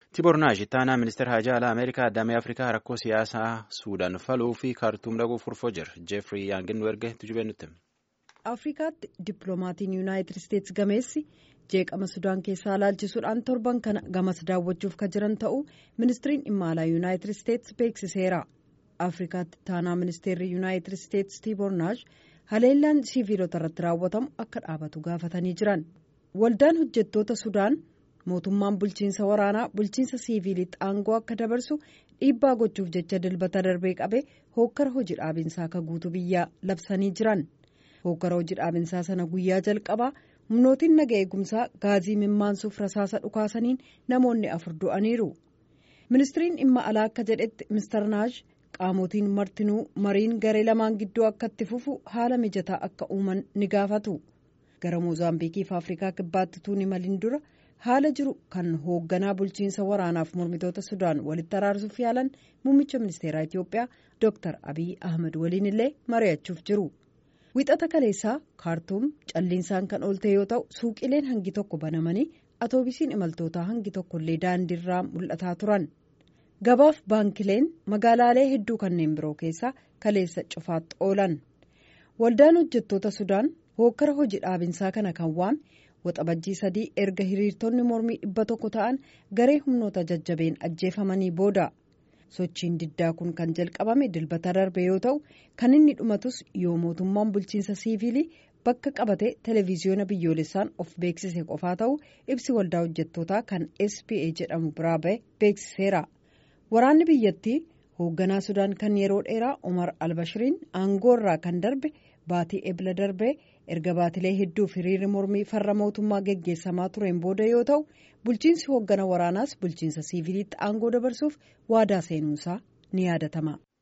Tibornaash ittaanaa ministeera hajaa alaa Ameerikaa damee Afrikaa rakkoo siyaasaa Suudaan faluu fi kaartuum dhaquuf furfoo jira. Jeefrii Yaangin erge tujubee nutti. Afrikaatti dippiloomatiin yuunaayitid isteetsi gameessi jeeqama Sudaan keessaa ilaalchisuudhaan torban kana gamas daawwachuuf kan jiran ta'uu ministiriin dhimma alaa yuunaayitid isteetsi beeksiseera. Afrikaatti ittaanaa ministeerri yuunaayitid isteetsi Tibornaash haleellaan siiviilota irratti raawwatamu akka dhaabatu gaafatanii jiran. Waldaan hojjettoota Sudaan. mootummaan bulchiinsa waraanaa bulchiinsa siiviiliitti aangoo akka dabarsu dhiibbaa gochuuf jecha dilbata darbee qabe hookkara hojii dhaabinsaa akka guutuu biyyaa labsanii jiran hookkara hojii dhaabinsaa sana guyyaa jalqabaa humnootiin naga eegumsaa gaazii mimmaansuuf rasaasa dhukaasaniin namoonni afur du'aniiru ministiriin dhimma alaa akka jedhetti mistarnaash qaamotiin martinuu mariin garee lamaan gidduu akka itti fufu haala mijataa akka uuman ni gaafatu gara moozaambiikiif afrikaa kibbaatti tuuni maliin dura. haala jiru kan hoogganaa bulchiinsa waraanaaf mormitoota sudaan walitti araarsuuf yaalan muummicha ministeeraa itiyoophiyaa dr abiy ahmed waliin illee mari'achuuf jiru wixata kaleessaa kaartuum calliinsaan kan oolte yoo ta'u suuqileen hangi tokko banamanii atoobisiin imaltootaa hangi tokkollee daandiirraa mul'ataa turan gabaaf baankileen magaalaalee hedduu kanneen biroo keessaa kaleessa cufaatti oolan waldaan hojjettoota sudaan hookkara hojii dhaabinsaa kana kan waame. waxabajjii sadii erga hiriirtonni mormii dhibba tokko ta'an garee humnoota jajjabeen ajjeefamanii booda sochiin diddaa kun kan jalqabame dilbata darbe yoo ta'u kan inni dhumatus yoo mootummaan bulchiinsa siiviilii bakka qabate televiziyoona biyyoolessaan of beeksise qofaa ta'u ibsi waldaa hojjettootaa kan spa jedhamu biraa ba'e beeksiseera waraanni biyyattii hoogganaa sudaan kan yeroo dheeraa omar albashiriin aangoo irraa kan darbe baatii ebla darbe. erga baatilee hedduuf hiriirri mormii farra mootummaa geggeessamaa tureen booda yoo ta'u bulchiinsi hooggana waraanaas bulchiinsa siiviiliitti aangoo dabarsuuf waadaa seenuunsaa ni yaadatama.